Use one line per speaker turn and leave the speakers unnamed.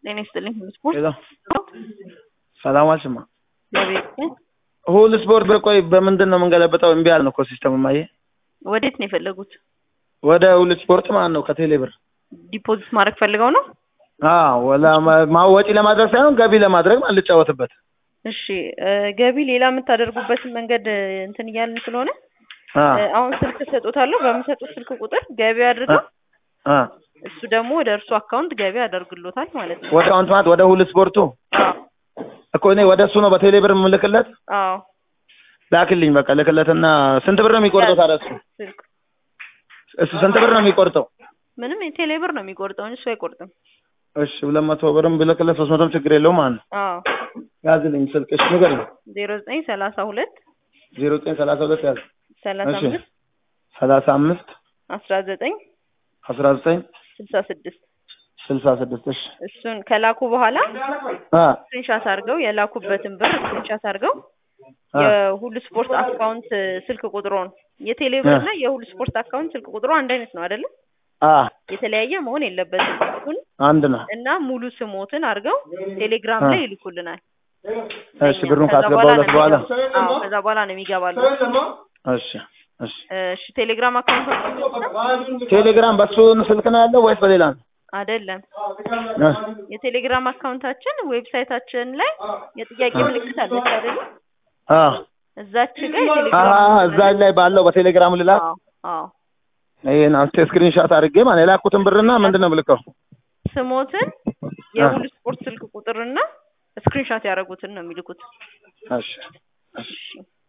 ጤና ይስጥልኝ። ሁሉ ስፖርት
ሄሎ ሰላም ዋልሽማ።
በቤት
ሁሉ ስፖርት በቆይ በምንድን ነው የምንገለበጠው? እምቢ አለን እኮ ሲስተሙ ማየ
ወዴት ነው የፈለጉት?
ወደ ሁሉ ስፖርት ማለት ነው ከቴሌ ብር
ዲፖዚት ማድረግ ፈልገው ነው?
አዎ ወላ ማ- ወጪ ለማድረግ ሳይሆን ገቢ ለማድረግ ማለት ልጫወትበት።
እሺ እ፣ ገቢ ሌላ የምታደርጉበትን መንገድ እ፣ እንትን እያልን ስለሆነ
አ
እ፣ አሁን ስልክ እሰጦታለሁ። በምሰጡት ስልክ ቁጥር ገቢ አድርገው
አ
እሱ ደግሞ ወደ እርሱ አካውንት ገቢ ያደርግሎታል ማለት ነው።
ወደ አካውንት ማለት ወደ ሁሉ ስፖርቱ
አዎ
እኮ እኔ ወደ እሱ ነው በቴሌ ብር የምልክለት።
አዎ
ላክልኝ በቃ ልክለትና ስንት ብር ነው የሚቆርጠው ታዲያ እሱ?
ስልክ
እሱ ስንት ብር ነው የሚቆርጠው?
ምንም የቴሌ ብር ነው የሚቆርጠው እንጂ እሱ አይቆርጥም።
እሺ ሁለት መቶ ብርም ብልክለት ሶስት መቶም ችግር የለውም ማለት ነው።
አዎ
ያዝልኝ ስልክ እሺ ንገረኝ።
ዜሮ ዘጠኝ ሰላሳ ሁለት
ዜሮ ዘጠኝ ሰላሳ ሁለት ያዝ
ሰላሳ
እሺ
አምስት
ሰላሳ አምስት
አስራ ዘጠኝ
አስራ ዘጠኝ
ስልሳ ስድስት
ስልሳ ስድስት እሺ
እሱን ከላኩ በኋላ
አ
ስክሪንሻት አድርገው የላኩበትን ብር ስክሪንሻት አድርገው
አ
የሁሉ ስፖርት አካውንት ስልክ ቁጥሮን የቴሌ ብር እና የሁሉ ስፖርት አካውንት ስልክ ቁጥሩ አንድ አይነት ነው አይደለም?
አ
የተለያየ መሆን የለበትም። እሱን
አንድ ነው።
እና ሙሉ ስሞትን አድርገው ቴሌግራም ላይ ይልኩልናል።
እሺ ብሩን
ከዛ
ካስገባሁለት
ነው
በኋላ
የሚገባ- አዎ ከዛ በኋላ ነው የሚገባሉ።
እሺ እሺ
እሺ ቴሌግራም አካውንት
ቴሌግራም በሱ ስልክ ነው ያለው ወይስ በሌላ ነው?
አይደለም
እ
የቴሌግራም አካውንታችን ዌብሳይታችን ላይ የጥያቄ ምልክት አለች አይደለም?
አ
እዛች ጋር
አ
የቴሌግራም
እዛ ላይ ባለው በቴሌግራም ልላክ
አዎ አዎ
ይሄን አንተ ስክሪንሾት አድርጌ ማለት የላኩትን ብርና ምንድን ነው የምልከው?
ስሞትን የሁሉ ስፖርት ስልክ ቁጥርና ስክሪንሻት ያደረጉትን ነው የሚልኩት።
እሺ እሺ
እሺ